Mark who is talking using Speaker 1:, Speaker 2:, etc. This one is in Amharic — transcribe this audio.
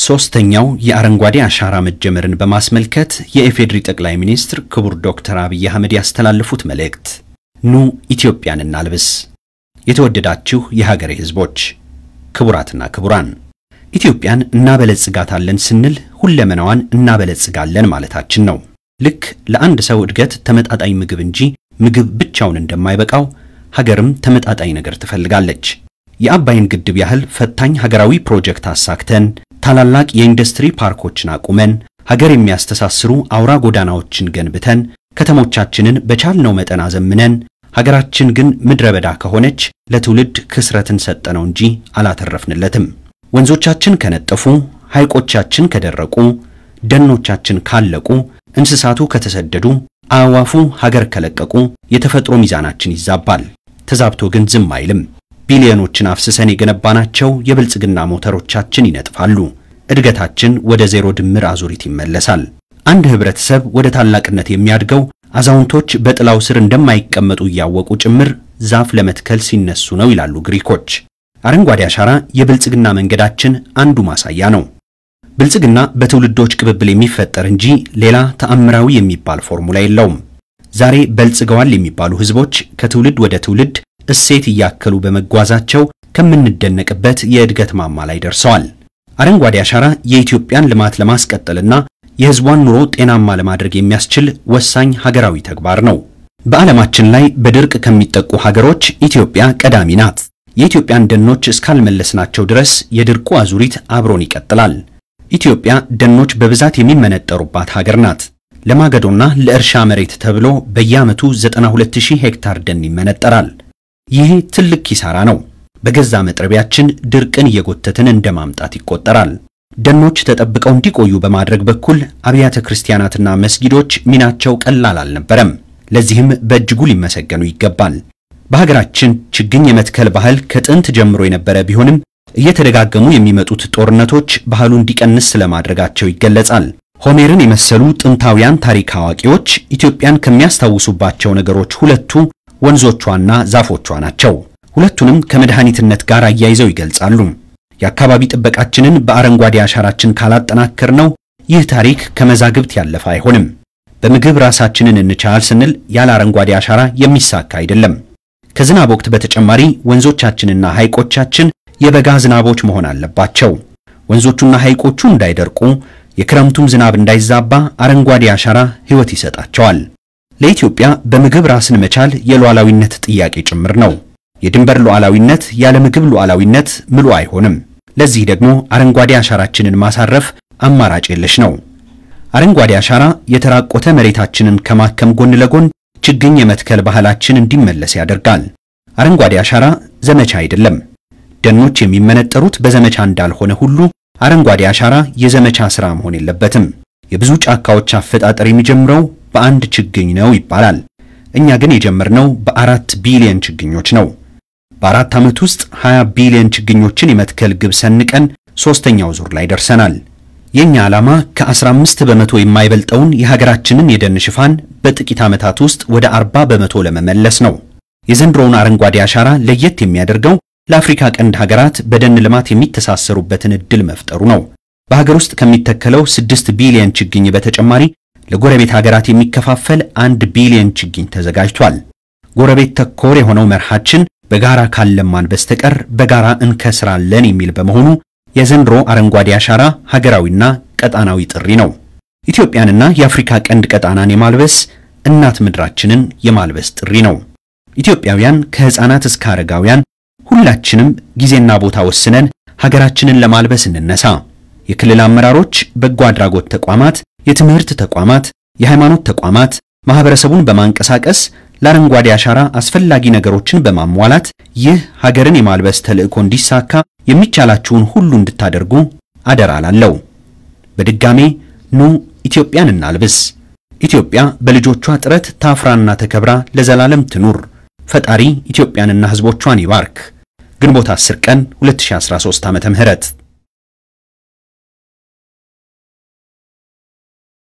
Speaker 1: ሶስተኛው የአረንጓዴ አሻራ መጀመርን በማስመልከት የኢፌዴሪ ጠቅላይ ሚኒስትር ክቡር ዶክተር አብይ አህመድ ያስተላለፉት መልእክት ኑ ኢትዮጵያን እናልብስ። የተወደዳችሁ የሀገሬ ሕዝቦች፣ ክቡራትና ክቡራን፣ ኢትዮጵያን እናበለጽጋታለን ስንል ሁለመናዋን እናበለጽጋለን ማለታችን ነው። ልክ ለአንድ ሰው እድገት ተመጣጣኝ ምግብ እንጂ ምግብ ብቻውን እንደማይበቃው ሀገርም ተመጣጣኝ ነገር ትፈልጋለች። የአባይን ግድብ ያህል ፈታኝ ሀገራዊ ፕሮጀክት አሳክተን ታላላቅ የኢንዱስትሪ ፓርኮችን አቁመን ሀገር የሚያስተሳስሩ አውራ ጎዳናዎችን ገንብተን ከተሞቻችንን በቻልነው መጠን አዘምነን ሀገራችን ግን ምድረ በዳ ከሆነች ለትውልድ ክስረትን ሰጠነው እንጂ አላተረፍንለትም። ወንዞቻችን ከነጠፉ፣ ሐይቆቻችን ከደረቁ፣ ደኖቻችን ካለቁ፣ እንስሳቱ ከተሰደዱ፣ አዕዋፉ ሀገር ከለቀቁ የተፈጥሮ ሚዛናችን ይዛባል። ተዛብቶ ግን ዝም አይልም። ቢሊዮኖችን አፍስሰን የገነባናቸው የብልጽግና ሞተሮቻችን ይነጥፋሉ። እድገታችን ወደ ዜሮ ድምር አዙሪት ይመለሳል። አንድ ህብረተሰብ ወደ ታላቅነት የሚያድገው አዛውንቶች በጥላው ስር እንደማይቀመጡ እያወቁ ጭምር ዛፍ ለመትከል ሲነሱ ነው ይላሉ ግሪኮች። አረንጓዴ አሻራ የብልጽግና መንገዳችን አንዱ ማሳያ ነው። ብልጽግና በትውልዶች ቅብብል የሚፈጠር እንጂ ሌላ ተአምራዊ የሚባል ፎርሙላ የለውም። ዛሬ በልጽገዋል የሚባሉ ህዝቦች ከትውልድ ወደ ትውልድ እሴት እያከሉ በመጓዛቸው ከምንደነቅበት የእድገት ማማ ላይ ደርሰዋል። አረንጓዴ አሻራ የኢትዮጵያን ልማት ለማስቀጠልና የህዝቧን ኑሮ ጤናማ ለማድረግ የሚያስችል ወሳኝ ሀገራዊ ተግባር ነው። በዓለማችን ላይ በድርቅ ከሚጠቁ ሀገሮች ኢትዮጵያ ቀዳሚ ናት። የኢትዮጵያን ደኖች እስካልመለስናቸው ድረስ የድርቁ አዙሪት አብሮን ይቀጥላል። ኢትዮጵያ ደኖች በብዛት የሚመነጠሩባት ሀገር ናት። ለማገዶና ለእርሻ መሬት ተብሎ በየዓመቱ 92000 ሄክታር ደን ይመነጠራል። ይህ ትልቅ ኪሳራ ነው። በገዛ መጥረቢያችን ድርቅን እየጎተትን እንደ ማምጣት ይቆጠራል። ደኖች ተጠብቀው እንዲቆዩ በማድረግ በኩል አብያተ ክርስቲያናትና መስጊዶች ሚናቸው ቀላል አልነበረም። ለዚህም በእጅጉ ሊመሰገኑ ይገባል። በሀገራችን ችግኝ የመትከል ባህል ከጥንት ጀምሮ የነበረ ቢሆንም እየተደጋገሙ የሚመጡት ጦርነቶች ባህሉ እንዲቀንስ ስለማድረጋቸው ይገለጻል። ሆሜርን የመሰሉ ጥንታውያን ታሪክ አዋቂዎች ኢትዮጵያን ከሚያስታውሱባቸው ነገሮች ሁለቱ ወንዞቿና ዛፎቿ ናቸው። ሁለቱንም ከመድኃኒትነት ጋር አያይዘው ይገልጻሉ። የአካባቢ ጥበቃችንን በአረንጓዴ አሻራችን ካላጠናከር ነው ይህ ታሪክ ከመዛግብት ያለፈ አይሆንም። በምግብ ራሳችንን እንቻል ስንል ያለ አረንጓዴ አሻራ የሚሳካ አይደለም። ከዝናብ ወቅት በተጨማሪ ወንዞቻችንና ሐይቆቻችን የበጋ ዝናቦች መሆን አለባቸው። ወንዞቹና ሐይቆቹ እንዳይደርቁ፣ የክረምቱም ዝናብ እንዳይዛባ አረንጓዴ አሻራ ሕይወት ይሰጣቸዋል። ለኢትዮጵያ በምግብ ራስን መቻል የሉዓላዊነት ጥያቄ ጭምር ነው። የድንበር ሉዓላዊነት ያለ ምግብ ሉዓላዊነት ምሉ አይሆንም። ለዚህ ደግሞ አረንጓዴ አሻራችንን ማሳረፍ አማራጭ የለሽ ነው። አረንጓዴ አሻራ የተራቆተ መሬታችንን ከማከም ጎን ለጎን ችግኝ የመትከል ባህላችን እንዲመለስ ያደርጋል። አረንጓዴ አሻራ ዘመቻ አይደለም። ደኖች የሚመነጠሩት በዘመቻ እንዳልሆነ ሁሉ አረንጓዴ አሻራ የዘመቻ ሥራ መሆን የለበትም። የብዙ ጫካዎች አፈጣጠር የሚጀምረው በአንድ ችግኝ ነው ይባላል። እኛ ግን የጀመርነው በአራት ቢሊዮን ችግኞች ነው። በአራት ዓመት ውስጥ 20 ቢሊዮን ችግኞችን የመትከል ግብ ሰንቀን ሦስተኛው ዙር ላይ ደርሰናል። የኛ ዓላማ ከ15 በመቶ የማይበልጠውን የሀገራችንን የደን ሽፋን በጥቂት ዓመታት ውስጥ ወደ 40 በመቶ ለመመለስ ነው። የዘንድሮውን አረንጓዴ አሻራ ለየት የሚያደርገው ለአፍሪካ ቀንድ ሀገራት በደን ልማት የሚተሳሰሩበትን ዕድል መፍጠሩ ነው። በሀገር ውስጥ ከሚተከለው 6 ቢሊዮን ችግኝ በተጨማሪ ለጎረቤት ሀገራት የሚከፋፈል አንድ ቢሊዮን ችግኝ ተዘጋጅቷል። ጎረቤት ተኮር የሆነው መርሃችን በጋራ ካለማን በስተቀር በጋራ እንከስራለን የሚል በመሆኑ የዘንድሮ አረንጓዴ አሻራ ሀገራዊና ቀጣናዊ ጥሪ ነው። ኢትዮጵያንና የአፍሪካ ቀንድ ቀጣናን የማልበስ እናት ምድራችንን የማልበስ ጥሪ ነው። ኢትዮጵያውያን ከሕፃናት እስከ አረጋውያን ሁላችንም ጊዜና ቦታ ወስነን ሀገራችንን ለማልበስ እንነሳ። የክልል አመራሮች፣ በጎ አድራጎት ተቋማት፣ የትምህርት ተቋማት፣ የሃይማኖት ተቋማት ማህበረሰቡን በማንቀሳቀስ ለአረንጓዴ አሻራ አስፈላጊ ነገሮችን በማሟላት ይህ ሀገርን የማልበስ ተልዕኮ እንዲሳካ የሚቻላችሁን ሁሉ እንድታደርጉ አደራ ላለው። በድጋሜ ኑ ኢትዮጵያን እናልብስ። ኢትዮጵያ በልጆቿ ጥረት ታፍራና ተከብራ ለዘላለም ትኑር። ፈጣሪ ኢትዮጵያንና ሕዝቦቿን ይባርክ። ግንቦት 10 ቀን 2013 ዓ.ም